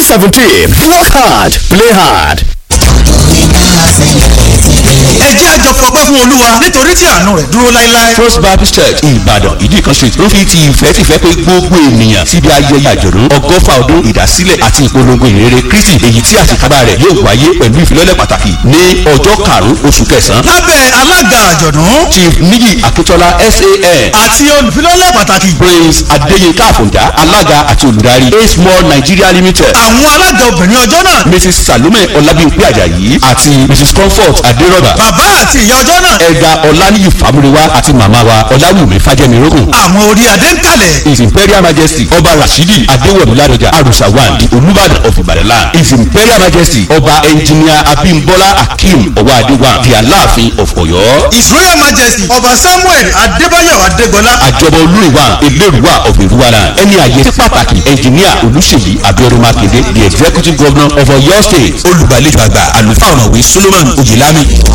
seventeen work hard play hard. ẹ jẹ́ àjọ fọpẹ́ fún olúwa nítorí tí àánú rẹ̀ dúró láéláé. First Baptist Church Ìbàdàn ìdíkan street ló fi ti ìfẹ́ tìfẹ́ pé gbogbo ènìyàn síbi ayẹyẹ àjọ̀dún ọgọ́fà ọdún ìdásílẹ̀ àti ìpolongo ìrere Kristi èyí tí àṣekágbá rẹ̀ yóò wáyé pẹ̀lú ìfilọ́lẹ̀ pàtàkì ní ọjọ́ karùn-ún oṣù kẹsàn-án. lábẹ́ alága àjọ̀dún Chief Níyì Akíntọ́lá SAN àti olùfilọ́lẹ̀ pàtàkì. Prince Adéyínká Àfọ̀njá alága àti olùdarí A Small Nigeria Limited àwọn alága obìnrin ọjọ́ náà. Mrs Salome Ọlábíyìnpé Àjàyí àti Mrs Comfort Adérọ́bà bàbá àti ìyá ọjọ́ náà. ẹ̀dà Ọláníyì Fámúrewá àti màmá wa Ọláwùmí Fájẹ́mirógùn àwọn orí adé ń kalẹ̀. His Imperial Majesty Ọba Rashidi Adéwọ̀lú Ládọjà Arusawan the Olúbàdàn of Ìbàdàn land. His Imperial Majesty Ọba Engineer Abímbọ́lá Akeem Ọwọ́adéwà the Aláàfin of Ọ̀yọ́. his royal majesty ọba samuel adébáyọ̀ adégbọlá. Àjọbọ olúìwà Elérùwà of Èrúwà land. Ẹni àyè sí pàtàkì Engineer Olúṣèyí Abíọ́dún Mákindé the Executive Governor of Ọ̀yọ́ State. Olùgbàlejò àgbà àlùfáà ọ̀nàwé Solomon Oyèlámi.